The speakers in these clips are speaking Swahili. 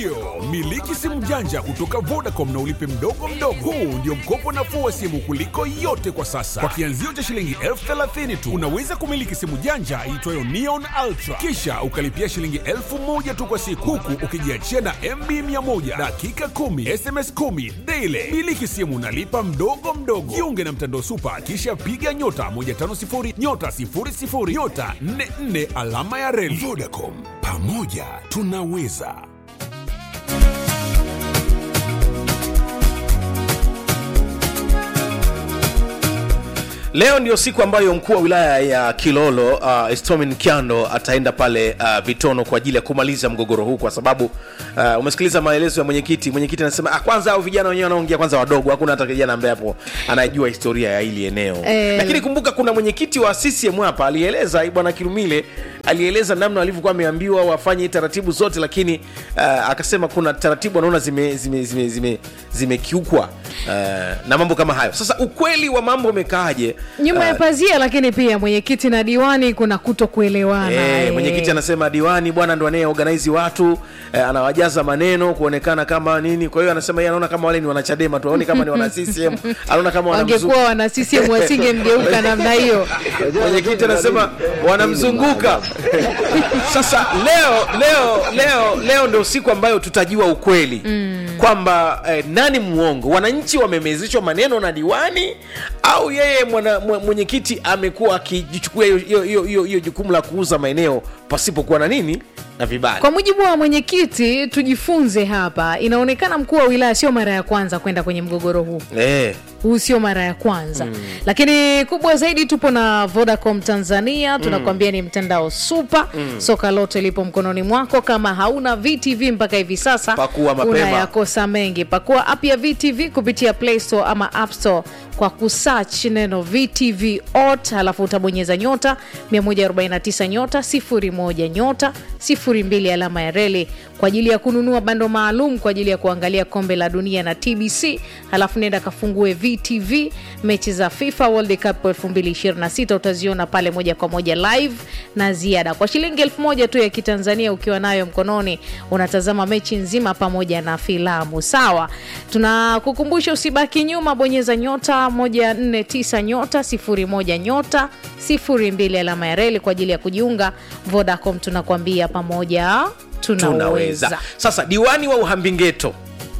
Ndiyo, miliki simu janja kutoka Vodacom na ulipe mdogo mdogo. Huu ndio mkopo nafuu wa simu kuliko yote kwa sasa. Kwa kianzio cha shilingi elfu thelathini tu unaweza kumiliki simu janja iitwayo Neon Ultra, kisha ukalipia shilingi elfu moja tu kwa siku, huku ukijiachia na MB 100 dakika 10 SMS 10 daily. Miliki simu nalipa mdogo mdogo. Jiunge na mtandao Supa, kisha piga nyota 150 nyota 00 nyota 44 alama ya reli. Vodacom, pamoja tunaweza. Leo ndio siku ambayo mkuu wa wilaya ya Kilolo uh, Estomin Kyando ataenda pale uh, Vitono kwa ajili ya kumaliza mgogoro huu, kwa sababu uh, umesikiliza maelezo ya mwenyekiti. Mwenyekiti anasema ah, kwanza hao vijana wenyewe wanaongea kwanza wadogo, hakuna hata kijana ambaye hapo anajua historia ya hili eneo Eh. lakini kumbuka kuna mwenyekiti wa CCM hapa alieleza, bwana Kilumile alieleza namna walivyokuwa wameambiwa wafanye taratibu zote, lakini uh, akasema kuna taratibu anaona zimekiukwa zime, zime, zime, zimekiukwa, uh, na mambo kama hayo. Sasa ukweli wa mambo umekaaje? nyuma ya Uh, pazia, lakini pia mwenyekiti na diwani kuna kuto kuelewana. Eh, eh. mwenyekiti anasema diwani bwana ndo anaye organize watu eh, anawajaza maneno kuonekana kama nini. Kwa hiyo anasema yeye anaona kama wale ni wanachadema tu, aoni kama ni wana CCM, anaona kama wanamzu- wangekuwa wana CCM wasingemgeuka namna hiyo. mwenyekiti anasema wanamzunguka. Sasa leo leo leo leo ndio siku ambayo tutajua ukweli kwamba eh, nani muongo, wananchi wamemezeshwa maneno na diwani au yeye mwana- mwe- mwenyekiti amekuwa akijichukua hiyo- hiyo- hiyo hiyo- hiyo jukumu la kuuza maeneo pasipokuwa na nini na vibali. Kwa mujibu wa mwenyekiti, tujifunze hapa. Inaonekana mkuu wa wilaya sio mara ya kwanza kwenda kwenye mgogoro huu Eh, huu sio mara ya kwanza mm. lakini kubwa zaidi tupo na vodacom tanzania tunakwambia ni mtandao supa mm. soka lote lipo mkononi mwako kama hauna vtv mpaka hivi sasa Pakua mapema. unayakosa mengi pakua app ya vtv kupitia play store ama app store kwa kusearch neno vtv ot halafu utabonyeza nyota 149 nyota 01 nyota 02 alama ya reli kwa ajili ya kununua bando maalum kwa ajili ya kuangalia kombe la dunia na tbc halafu nenda kafungue vtv mechi za fifa world cup 2026 utaziona pale moja kwa moja live na ziada kwa shilingi elfu moja tu ya kitanzania ukiwa nayo mkononi unatazama mechi nzima pamoja na filamu sawa tunakukumbusha usibaki nyuma bonyeza nyota 149 nyota 01 nyota 02 alama ya reli kwa ajili ya kujiunga vodacom tunakwambia pamoja tunaweza tunaweza. Sasa diwani wa Uhambingeto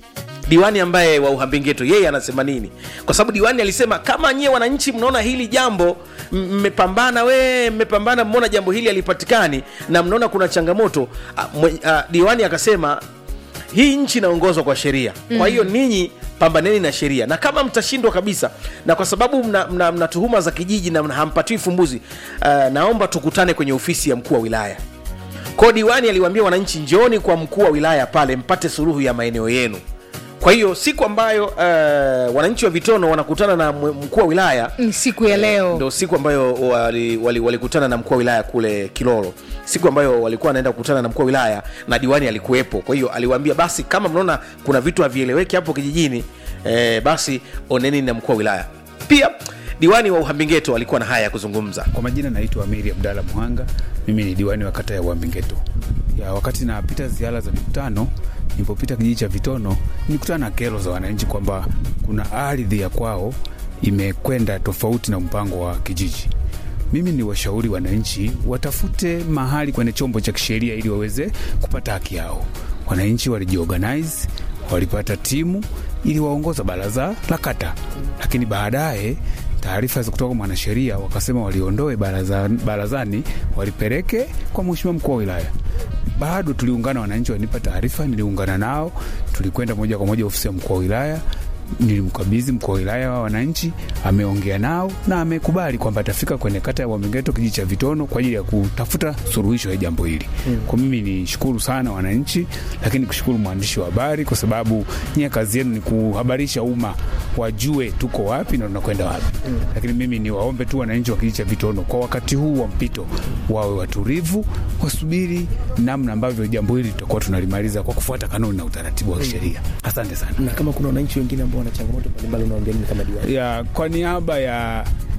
diwani ambaye wa Uhambingeto yeye anasema nini? Kwa sababu diwani alisema kama nyie wananchi mnaona hili jambo m- mmepambana, we mmepambana, mmeona jambo hili halipatikani na mnaona kuna changamoto a, mwe, a, diwani akasema hii nchi inaongozwa kwa sheria, kwa hiyo ninyi pambaneni na sheria, na kama mtashindwa kabisa, na kwa sababu mna, mna, mna tuhuma za kijiji na mna- hampatiwi fumbuzi, uh, naomba tukutane kwenye ofisi ya mkuu wa wilaya. Kwa diwani aliwaambia wananchi, njooni kwa mkuu wa wilaya pale mpate suluhu ya maeneo yenu. Kwa hiyo siku ambayo uh, wananchi wa Vitono wanakutana na mwe- mkuu wa wilaya ni siku ya leo ndo siku ambayo walikutana wali, walikutana na mkuu wa wilaya kule Kilolo, siku ambayo walikuwa wanaenda kukutana na mkuu wa wilaya na diwani alikuwepo. Kwa hiyo aliwaambia basi, kama mnaona kuna vitu havieleweki hapo kijijini eh, basi oneni na mkuu wa wilaya. Pia diwani wa Uhambingeto alikuwa na haya ya kuzungumza. Kwa majina naitwa Amiri Abdalla Muhanga, mimi ni diwani wa kata ya Uambingeto. Ya wakati napita ziara za mikutano, nilipopita kijiji cha Vitono, nilikutana na kero za wananchi kwamba kuna ardhi ya kwao imekwenda tofauti na mpango wa kijiji. Mimi ni washauri wananchi watafute mahali kwenye chombo cha kisheria ili waweze kupata haki yao. Wananchi walijiorganize, walipata timu ili waongoza baraza la kata, lakini baadaye taarifa za kutoka kwa mwanasheria wakasema waliondoe baraza, barazani walipeleke kwa mheshimiwa mkuu wa wilaya. Bado tuliungana, wananchi wanipa taarifa, niliungana nao, tulikwenda moja kwa moja ofisi ya mkuu wa wilaya nilimkabidhi mkuu wa wilaya wa wananchi, ameongea nao na amekubali kwamba atafika kwenye kata ya Wamengeto kijiji cha Vitono kwa ajili ya kutafuta suluhisho ya jambo hili. Mm. Kwa mimi ni shukuru sana wananchi, lakini kushukuru mwandishi wa habari kwa sababu nyie kazi yenu ni kuhabarisha umma wajue tuko wapi na tunakwenda wapi. Mm. Lakini mimi ni waombe tu wananchi wa kijiji cha Vitono kwa wakati huu wa mpito wawe watulivu, wasubiri namna ambavyo jambo hili tutakuwa tunalimaliza kwa kufuata kanuni na utaratibu wa kisheria. Asante sana. na kama kuna wananchi wengine ambao wana changamoto mbalimbali unawaambia nini kama diwani ya kwa niaba ya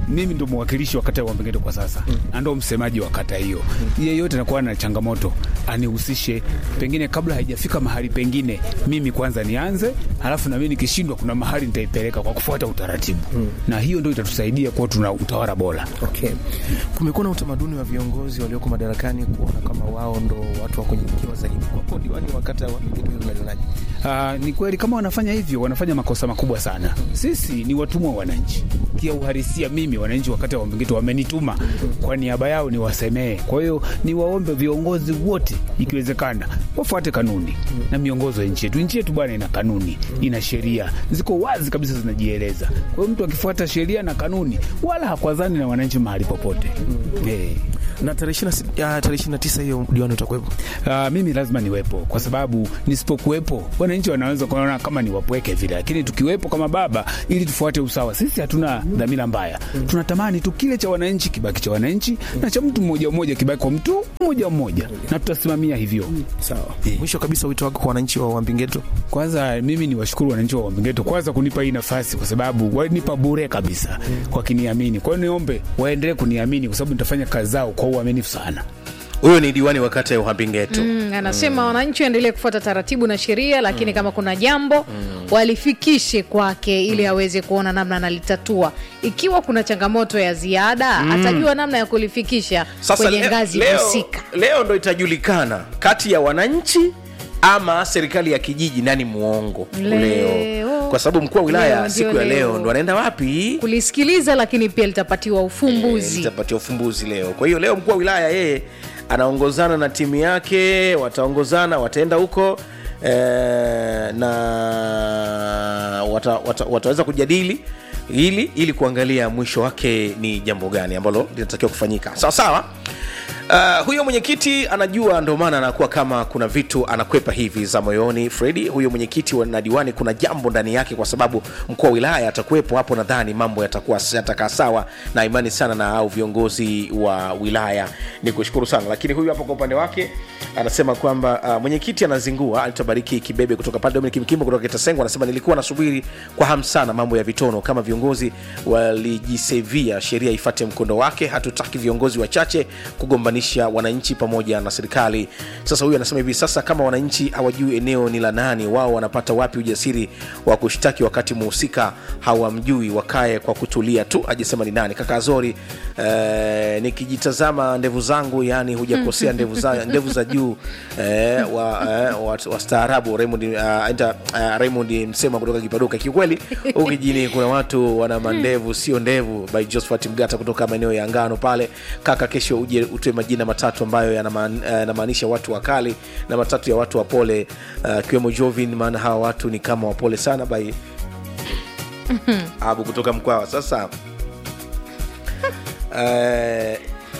mimi ndo mwakilishi wa kata ya Wambengeto kwa sasa na ndo msemaji wa kata hiyo. Yeyote anakuwa na changamoto anihusishe, pengine kabla haijafika mahali pengine, mimi kwanza nianze, halafu na mimi nikishindwa, kuna mahali nitaipeleka kwa kufuata utaratibu, na hiyo ndo itatusaidia kuwa tuna utawala bora. Okay. Kumekuwa na utamaduni wa viongozi walioko madarakani kuona kama wao ndo watu wa kunyenyekewa zaidi. Kwako diwani wa kata ya Wambengeto hilo unalionaje? Ah, ni kweli kama wanafanya hivyo wanafanya makosa makubwa sana. Sisi ni watumwa wa wananchi kia uhalisia. Mimi wananchi wakati wa Wambengeto wamenituma kwa niaba yao niwasemee. Kwa hiyo niwaombe viongozi wote, ikiwezekana wafuate kanuni na miongozo ya nchi yetu. Nchi yetu bwana ina kanuni, ina sheria ziko wazi kabisa, zinajieleza. Kwa hiyo mtu akifuata sheria na kanuni, wala hakwazani na wananchi mahali popote. Eh. Na tarehe ishirini na tisa hiyo diwani utakuwepo? Uh, mimi lazima niwepo kwa sababu nisipokuwepo wananchi wanaweza kuona kama ni wapweke vile, lakini tukiwepo kama baba, ili tufuate usawa. Sisi hatuna dhamira mbaya, tunatamani tu kile cha wananchi kibaki cha wananchi na cha mtu mmoja mmoja kibaki kwa mtu mmoja mmoja, na tutasimamia hivyo. Sawa. Mwisho kabisa, wito wako kwa wananchi wa Wambengeto? Kwanza mimi ni washukuru wananchi wa Wambengeto kwanza kunipa hii nafasi, kwa sababu walinipa bure kabisa wakiniamini. Kwa hiyo niombe waendelee kuniamini, kwa sababu nitafanya kazi zao kwa uaminifu sana. huyo ni diwani wa kata ya uhambi-ngeto Mm, anasema wananchi waendelee kufuata taratibu na sheria, lakini kama kuna jambo walifikishe kwake ili aweze kuona namna analitatua. Ikiwa kuna changamoto ya ziada, atajua namna ya kulifikisha kwenye leo- ngazi leo, husika. leo ndo itajulikana kati ya wananchi ama serikali ya kijiji nani muongo Leo. kwa sababu mkuu wa wilaya Leo, siku ndio ya leo leo. ndo anaenda wapi Kulisikiliza, lakini pia litapatiwa ufumbuzi. litapatia ufumbuzi leo kwa hiyo leo mkuu wa wilaya yeye anaongozana na timu yake wataongozana wataenda huko eh, na wata, wata, wataweza kujadili ili ili kuangalia mwisho wake ni jambo gani ambalo linatakiwa kufanyika sawa sawa Uh, huyo mwenyekiti anajua ndo maana anakuwa kama kuna vitu anakwepa hivi za moyoni fredi huyo mwenyekiti wa- na diwani kuna jambo ndani yake kwa sababu mkuu wa wilaya atakuwepo hapo nadhani mambo yatakuwa yatakaa sawa na imani sana na au viongozi wa wilaya ni kushukuru sana lakini huyu hapa kwa upande wake anasema kwamba uh, mwenyekiti anazingua alitabariki kibebe kutoka pale dominik mkimbo kutoka kitasengo anasema nilikuwa nasubiri kwa hamu sana mambo ya vitono kama viongozi walijisevia sheria ifate mkondo wake hatutaki viongozi wachache kugombanisha wananchi pamoja na serikali sasa huyu anasema hivi sasa kama wananchi hawajui eneo ni la nani wao wanapata wapi ujasiri wa kushtaki wakati muhusika hawamjui wakae kwa kutulia tu ajasema ni nani kaka azori eh, nikijitazama ndevu zangu yani hujakosea ndevu za, ndevu za juu eh, wa, eh, wa, wastaarabu Raymond, uh, enta, uh, Raymond msema kutoka kipaduka kiukweli huku kijini kuna watu wana mandevu sio ndevu by Josephat Mgata kutoka maeneo ya ngano pale kaka kesho uje utoe majina matatu ambayo yanamaan- eh, yanamaanisha watu wakali na matatu ya watu wapole akiwemo uh, Jovin maana hawa watu ni kama wapole sana by abu kutoka mkwawa sasa eh,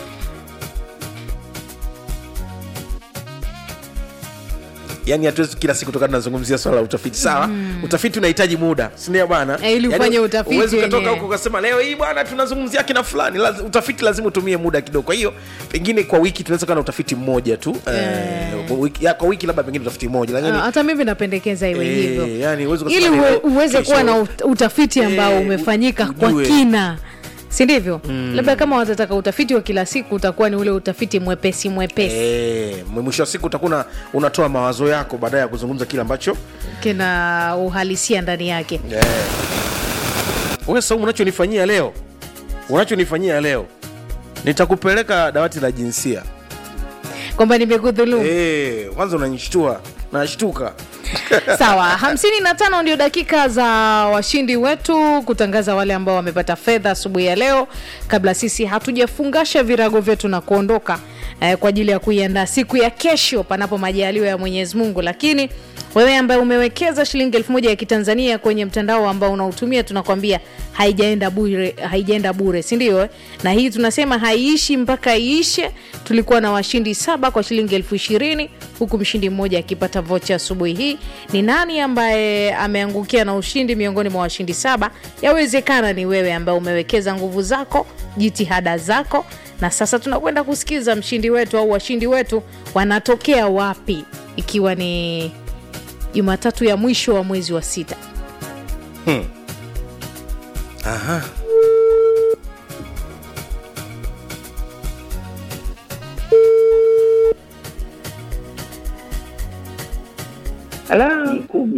yani hatuwezi kila siku toka tunazungumzia swala la utafiti sawa utafiti unahitaji muda sindio bwana Eh, ili ufanye utafiti huwezi ukatoka wenyewe. huko ukasema leo hii bwana tunazungumzia kina fulani Laz, utafiti lazima utumie muda kidogo kwa hiyo pengine kwa wiki tunaweza kuwa na utafiti mmoja tu eh, kwa wiki, ya, kwa wiki labda pengine utafiti mmoja lakini Ah, hata mimi napendekeza iwe Eh, hivyo yani huwezi ili kusema uwe, leo, uweze kesho. kuwa na ut- utafiti ambao Eh, umefanyika u- kwa ujue. kina si ndivyo labda kama watataka utafiti wa kila siku utakuwa ni ule utafiti mwepesi mwepesi Eh, mwisho wa siku utakuwa una- unatoa mawazo yako baadaye ya kuzungumza kile ambacho kina uhalisia ndani yake wewe Saumu, unachonifanyia leo unachonifanyia leo nitakupeleka dawati la jinsia kwamba nimekudhulumu Eh, kwanza unanishtua nashtuka sawa hamsini na tano ndio dakika za washindi wetu kutangaza wale ambao wamepata fedha asubuhi ya leo kabla sisi hatujafungasha virago vyetu na kuondoka eh, kwa ajili ya kuiandaa siku ya kesho panapo majaliwa ya mwenyezi mungu lakini wewe ambaye umewekeza shilingi elfu moja ya kitanzania kwenye mtandao ambao unautumia tunakwambia haijaenda bure haijaenda bure sindio eh? na hii tunasema haiishi mpaka iishe tulikuwa na washindi saba kwa shilingi elfu ishirini huku mshindi mmoja akipata vocha asubuhi hii ni nani ambaye ameangukia na ushindi miongoni mwa washindi saba yawezekana ni wewe ambaye umewekeza nguvu zako jitihada zako na sasa tunakwenda kusikiza mshindi wetu au washindi wetu wanatokea wapi ikiwa ni jumatatu ya mwisho wa mwezi wa sita Aha. Halo,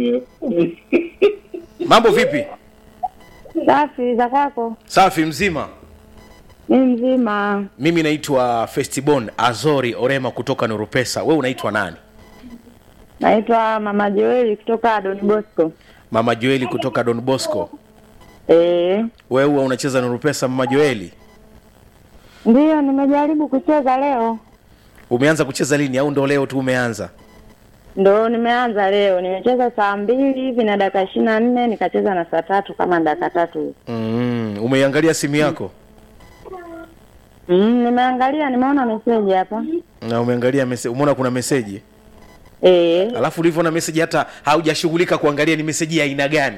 mambo vipi safi za kwako? safi mzima Ni mzima. mimi naitwa festibon azori orema kutoka nurupesa we unaitwa nani Naitwa Mama Joeli kutoka Don Bosco. mama joeli kutoka don bosco Eh, wewe huwa unacheza nurupesa mama joeli ndiyo nimejaribu kucheza leo, umeanza kucheza lini au ndo leo tu umeanza ndo nimeanza leo. Nimecheza saa mbili hivi na dakika ishirini na nne nikacheza na saa tatu kama dakika tatu hivi. mm, umeiangalia simu yako Mm, nimeangalia nimeona meseji hapa. na umeangalia mese, umeona kuna meseji Eh, alafu ulivyoona meseji hata haujashughulika kuangalia ni meseji ya aina gani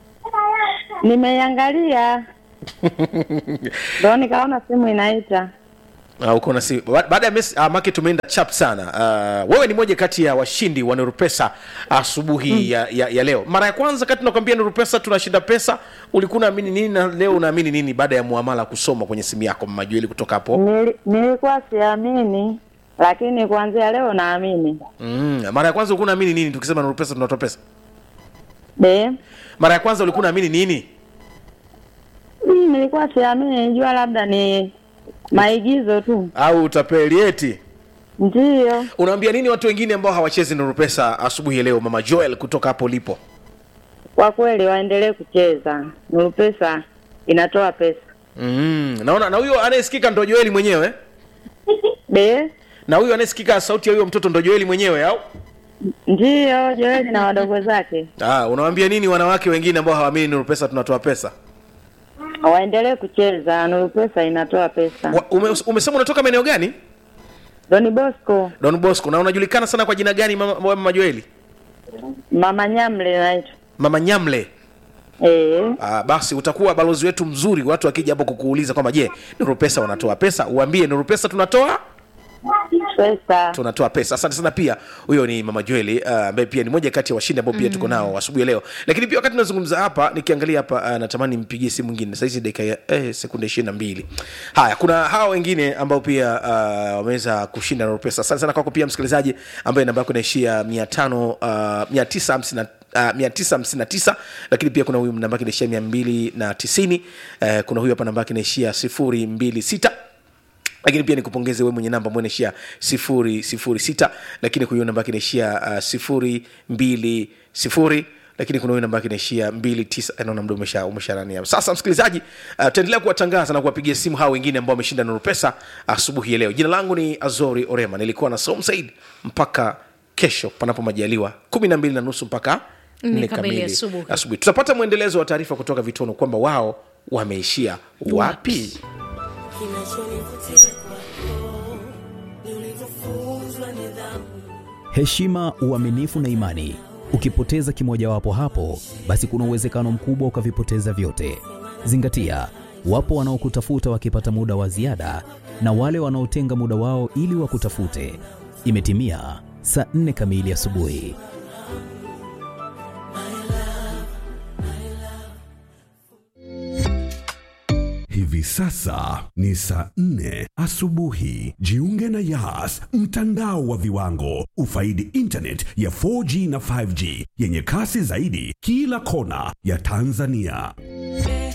nimeiangalia ndo nikaona simu inaita. Ah, uko na si ba- baada ya mes uh, make tumeenda chap sana uh, wewe ni moja kati ya washindi wa nurupesa asubuhi mm. ya, ya, ya leo mara ya kwanza kati nakwambia nurupesa tunashinda pesa ulikuwa unaamini nini na leo unaamini nini baada ya muamala kusoma kwenye simu yako mmajueli kutoka hapo Nili, nilikuwa siamini, lakini kuanzia leo naamini. mm. mara ya kwanza ulikuwa unaamini nini tukisema nurupesa tunatoa pesa De, mara ya kwanza ulikuwa unaamini nini mm, nilikuwa siamini, nilijua labda ni maigizo tu. au utapeli eti Ndiyo, unaambia nini watu wengine ambao hawachezi nurupesa asubuhi ya leo mama joel kutoka hapo ulipo kwa kweli waendelee kucheza. Nuru Pesa inatoa pesa. mm. naona na huyo anayesikika ndo joeli mwenyewe De, na huyo anayesikika sauti ya huyo mtoto ndo joeli mwenyewe au ndiyo Joeli na wadogo zake ah, unawambia nini wanawake wengine ambao hawaamini nuru pesa tunatoa pesa waendelee kucheza. Nuru Pesa inatoa pesa. Wa, ume, umesema unatoka maeneo gani Doni Bosco, don bosco na unajulikana sana kwa jina gani mama, mama joeli Mama Nyamle naitwa. mama nyamle Eh, Ah, basi utakuwa balozi wetu mzuri watu wakija hapo kukuuliza kwamba je nuru pesa wanatoa pesa uambie nuru pesa tunatoa pesa. tunatoa pesa asante sana pia huyo ni mama joeli ah, ambaye pia ni moja kati ya washindi ambao pia tuko nao asubuhi ya leo lakini pia wakati tunazungumza hapa nikiangalia hapa uh, natamani mpigie simu mwingine sahizi dakika ya eh, sekunde ishirini na mbili haya kuna hawa wengine ambao pia uh, wameweza kushinda nuru pesa asante sana kwako pia msikilizaji ambaye namba yako inaishia mia tano uh, mia tisa hamsini na Uh, 959 lakini pia kuna huyu namba yake inaishia mia mbili na tisini uh, kuna huyu hapa namba yake inaishia sifuri mbili sita lakini pia nikupongeze wewe mwenye namba ambayo inaishia sifuri sifuri sita lakini kuna huyo namba yake inaishia uh, sifuri mbili sifuri lakini kuna huyo namba yake inaishia mbili tisa Eh, naona mda umesha umesharani hapo sasa msikilizaji uh, tutaendelea kuwatangaza na kuwapigia simu hao wengine ambao wameshinda nuru pesa asubuhi ya leo jina langu ni azori orema nilikuwa na som said mpaka kesho panapo majaliwa kumi na mbili na nusu mpaka Nne nne kamili kamili asubuhi. asubuhi tutapata mwendelezo wa taarifa kutoka vitono kwamba wao wameishia wapi Kinachonivutia kwako ni ulivyofunzwa nidhamu. heshima, uaminifu na imani. Ukipoteza kimojawapo hapo, basi kuna uwezekano mkubwa ukavipoteza vyote. Zingatia, wapo wanaokutafuta wakipata muda wa ziada na wale wanaotenga muda wao ili wakutafute. Imetimia saa nne kamili asubuhi. Hivi sasa ni saa nne asubuhi. Jiunge na Yas, mtandao wa viwango. Ufaidi internet ya 4G na 5G yenye kasi zaidi kila kona ya Tanzania.